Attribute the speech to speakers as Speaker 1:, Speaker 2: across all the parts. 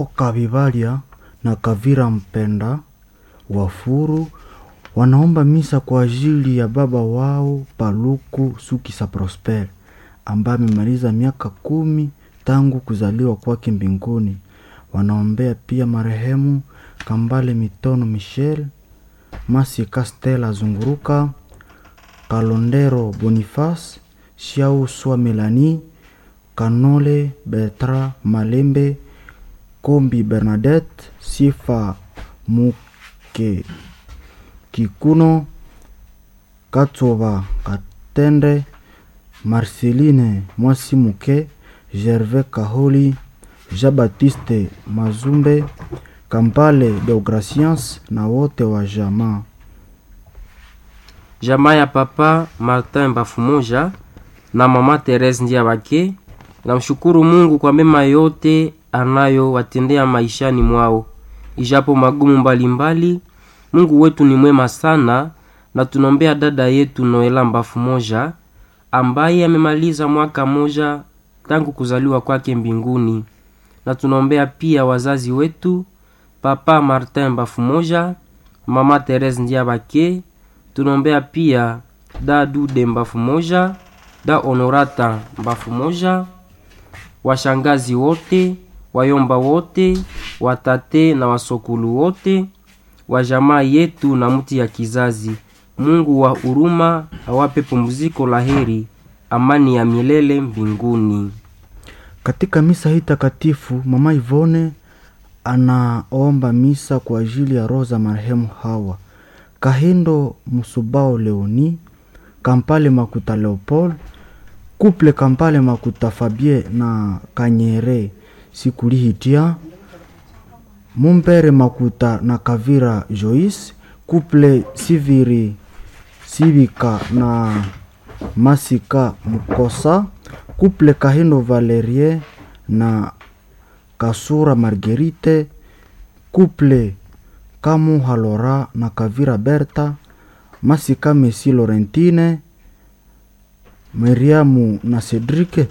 Speaker 1: Kavivalia na Kavira Mpenda Wafuru wanaomba misa kwa ajili ya baba wao Paluku Sukisa Prosper ambaye amemaliza miaka kumi tangu kuzaliwa kwake mbinguni. Wanaombea pia marehemu Kambale Mitono Michel, Masika Stella Zunguruka, Kalondero Boniface, Shiau Swa Melanie, Kanole Bertra Malembe, Kombi Bernadette, Sifa Muke Kikuno, Katsoba Katende, Marceline Mwasi Muke, Gervais Kaholi, Jean-Baptiste Mazumbe, Kampale Deograciens na wote wa jamaa.
Speaker 2: Jamaa ya papa Martin Bafumoja na mama Therese Ndiabake namshukuru Mungu kwa mema yote anayowatendea maishani mwao, ijapo magumu mbalimbali. Mungu wetu ni mwema sana, na tunaombea dada yetu Noela Bafumoja ambaye amemaliza mwaka moja tangu kuzaliwa kwake mbinguni, na tunaombea pia wazazi wetu papa Martin Bafumoja, mama Therese Ndiabake tunaombea pia da Dude Mbafu moja da Honorata Mbafu moja washangazi wote wayomba wote watate na wasokulu wote wa jamaa yetu na mti ya kizazi. Mungu wa huruma awape pumziko la heri, amani ya milele mbinguni.
Speaker 1: Katika misa hii takatifu, mama Ivone anaomba misa kwa ajili ya roho za marehemu hawa Kahindo Musubao Leoni, Kampale Makuta Leopold, Kuple Kampale Makuta Fabie na Kanyere Sikulihitia, Mumbere Makuta na Kavira Joyce, Kuple Siviri Sivika na Masika Mukosa, Kuple Kahindo Valerie na Kasura Marguerite, Kuple Kamu Halora na Kavira Berta, Masika Mesi Laurentine, Miriamu na Cedric,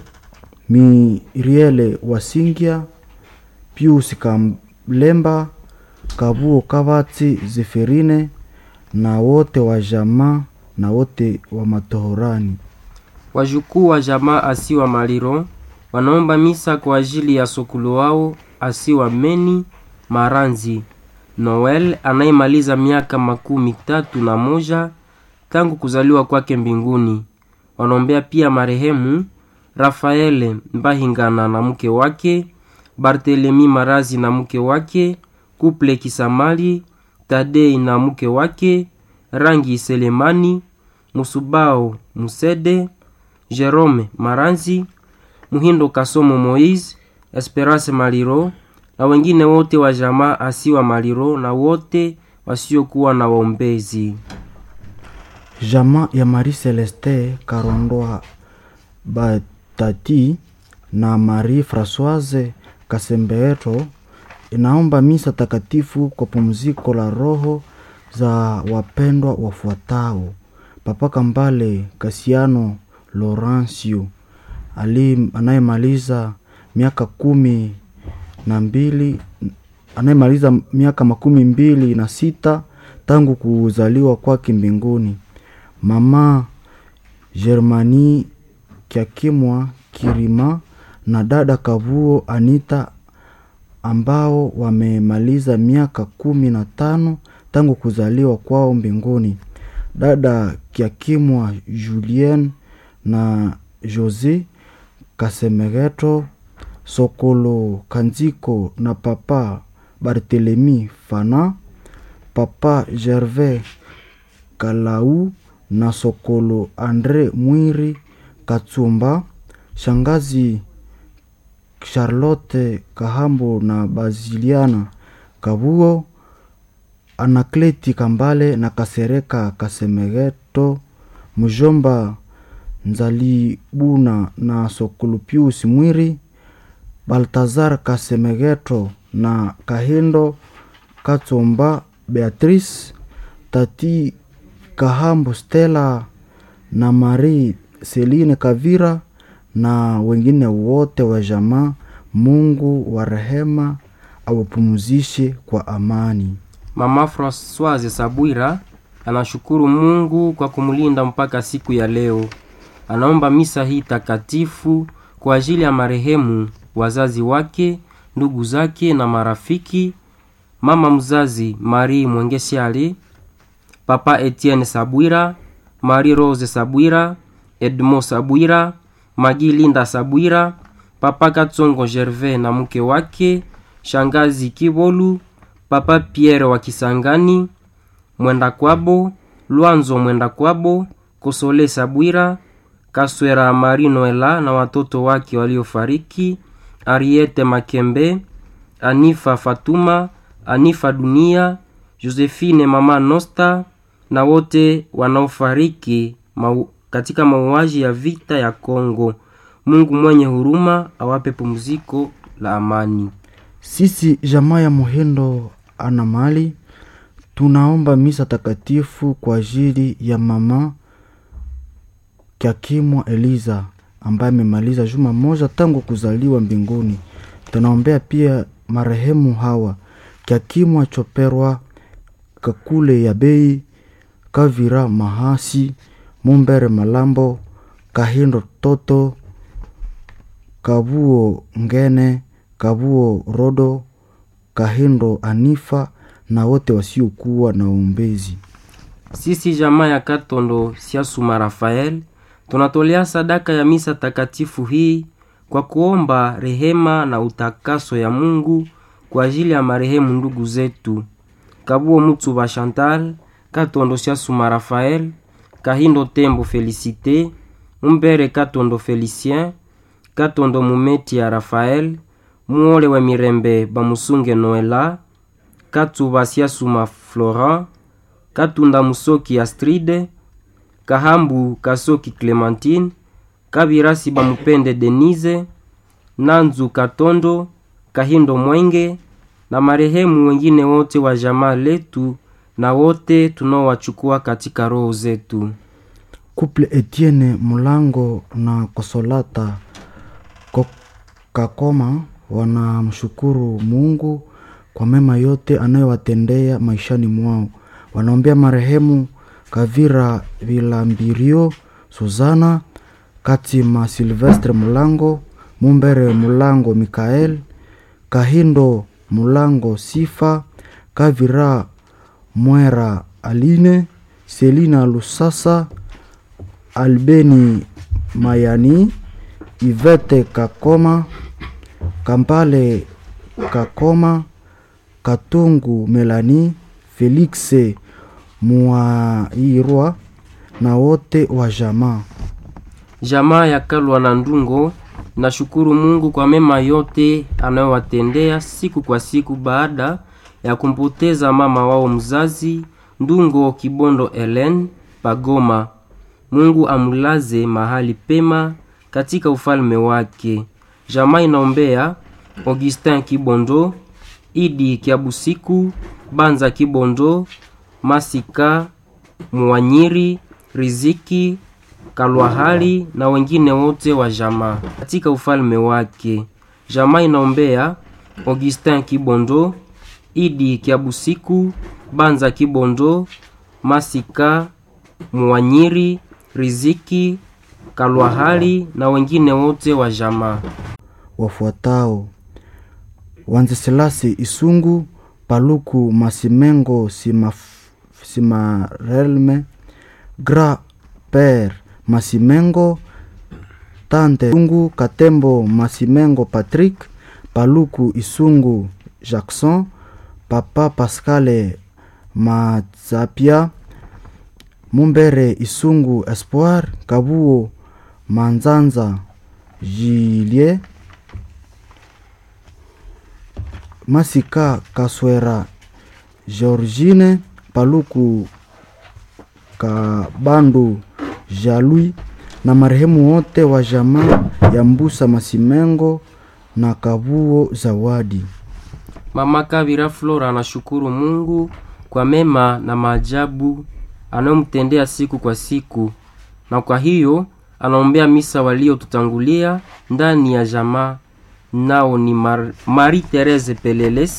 Speaker 1: Miriele Wasingia, Pius Kamlemba, Kabuo Kavatsi Zeferine na wote wa jamaa na wote wa matohorani.
Speaker 2: Wajukuu wa jamaa asiwa Maliro wanaomba misa kwa ajili ya sokulu wao asiwa Meni Maranzi Noel anayemaliza miaka makumi tatu na moja tangu kuzaliwa kwake mbinguni. Wanaombea pia marehemu Rafaele Mbahingana na mke wake, Bartelemi Marazi na mke wake, Kuple Kisamali, Tadei na mke wake, Rangi Selemani, Musubao Musede, Jerome Maranzi, Muhindo Kasomo Moise, Esperance Maliro na wengine wote wa jamaa asiwa Maliro na wote wasiokuwa na waombezi.
Speaker 1: Jamaa ya Marie Celeste Karondoa Batati na Marie Francoise Kasembeeto inaomba misa takatifu kwa pumziko la roho za wapendwa wafuatao: Papa Kambale Kasiano Laurencio anayemaliza miaka kumi na mbili anayemaliza miaka makumi mbili na sita tangu kuzaliwa kwake mbinguni. Mama Germani Kyakimwa Kirima na dada Kavuo Anita ambao wamemaliza miaka kumi na tano tangu kuzaliwa kwao mbinguni. Dada Kyakimwa Julien na Jose Kasemegeto Sokolo Kanziko na papa Barthelemy Fana, papa Gervais Kalau na Sokolo Andre Mwiri Katsumba, shangazi Charlotte Kahambo na Baziliana Kabuo, Anakleti Kambale na Kasereka Kasemegeto, mjomba Nzalibuna na Sokolo Pius Mwiri Baltazar Kasemegeto na Kahindo Katsomba Beatrice, tati Kahambo Stella na Marie Celine Kavira na wengine wote wa jamaa. Mungu wa rehema awapumzishe kwa amani.
Speaker 2: Mama Francoise Sabwira anashukuru Mungu kwa kumlinda mpaka siku ya leo. Anaomba misa hii takatifu kwa ajili ya marehemu, wazazi wake, ndugu zake na marafiki, mama mzazi Marie Mwengesiali, papa Etienne Sabwira, Marie Rose Sabwira, Edmond Sabwira, Magi Linda Sabwira, papa Katsongo Gervais na mke wake, shangazi Kibolu, papa Pierre wa Kisangani, mwenda kwabo Lwanzo mwenda kwabo, Kosole Sabwira, Kaswera Mari Noela na watoto wake waliofariki, Ariete Makembe, Anifa Fatuma, Anifa Dunia, Josephine mama Nosta na wote wanaofariki mau, katika mauaji ya vita ya Kongo. Mungu mwenye huruma awape pumziko la amani.
Speaker 1: Sisi jamaa ya Muhindo ana mali tunaomba misa takatifu kwa ajili ya mama Kyakimwa Eliza ambaye amemaliza juma moja tangu kuzaliwa mbinguni. Tunaombea pia marehemu hawa Kyakimwa Choperwa, Kakule ya Bei, Kavira Mahasi, Mumbere Malambo, Kahindo Toto, Kabuo Ngene, Kabuo Rodo, Kahindo Anifa na wote wasiokuwa na uombezi.
Speaker 2: Sisi jamaa ya Katondo Siasuma Rafael tunatolea sadaka ya misa takatifu hii kwa kuomba rehema na utakaso ya Mungu kwa ajili ya marehemu ndugu zetu Kabuo Mutsuba Chantal, Katondo Siasuma Rafael, Kahindo Tembo Felicite, Mumbere Katondo Felicien, Katondo Mumeti ya Rafael, Muole wa Mirembe Bamusunge Noela, Katsuba Siasuma Florent, Katunda Musoki Astride, Kahambu Kasoki Clementine, Kabirasi Bamupende Denise, Nanzu Katondo, Kahindo Mwenge na marehemu wengine wote wa jamaa letu na wote tunaowachukua katika roho zetu.
Speaker 1: Couple Etienne Mulango na Kosolata Ko- Kakoma wanamshukuru Mungu kwa mema yote anayowatendea maishani mwao. Wanaombea marehemu Kavira Vilambirio, Suzana Katima, Silvestre Mulango, Mumbere Mulango, Mikael Kahindo Mulango, Sifa Kavira Mwera, Aline Selina Lusasa, Albeni Mayani, Ivete Kakoma, Kampale Kakoma, Katungu Melani, Felix Muairwa na wote wa jamaa.
Speaker 2: Jamaa ya Kalwa na Ndungo nashukuru Mungu kwa mema yote anayowatendea siku kwa siku baada ya kumpoteza mama wao mzazi Ndungo Kibondo Ellen Pagoma. Mungu amulaze mahali pema katika ufalme wake. Jamaa inaombea Augustin Kibondo, Idi Kiabusiku, Banza Kibondo, Masika Mwanyiri, Riziki Kalwahali na wengine wote wa jamaa katika ufalme wake. Jamaa inaombea Augustin Kibondo, Idi Kiabusiku, Banza Kibondo, Masika Mwanyiri, Riziki Kalwahali na wengine wote wa jamaa.
Speaker 1: wafuatao Wanzeselasi Isungu, Paluku Masimengo Simaf- Simarelme, Gra Per Masimengo, Tante Isungu, Katembo Masimengo Patrick, Paluku Isungu Jackson, Papa Pascale Mazapia, Mumbere Isungu Espoir, Kabuo Manzanza Julie, Masika Kaswera Georgine, Paluku Kabandu Jalui na marehemu wote wa jamaa ya Mbusa Masimengo na Kabuo Zawadi.
Speaker 2: Mama Kabira Flora anashukuru Mungu kwa mema na maajabu anayomtendea siku kwa siku, na kwa hiyo anaombea misa waliotutangulia ndani ya jamaa, nao ni Mar Marie Therese Peleles